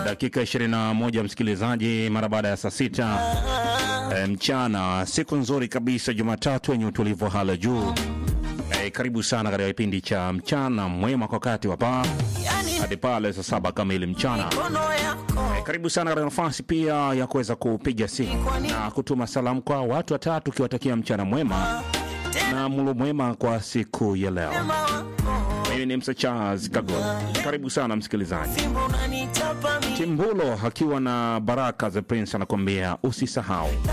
dakika 21 msikilizaji, mara baada ya saa sita e, mchana. Siku nzuri kabisa, Jumatatu yenye utulivu wa hali ya juu. E, karibu sana katika kipindi cha mchana mwema kwa wakati wa paa hadi pale saa saba kamili mchana. E, karibu sana katika nafasi pia ya kuweza kupiga simu na kutuma salamu kwa watu watatu, ukiwatakia mchana mwema na mlo mwema kwa siku ya leo. Mimi ni Msa Charles Kagol. Karibu sana msikilizaji. Timbulo akiwa na Baraka the Prince anakuambia usisahau.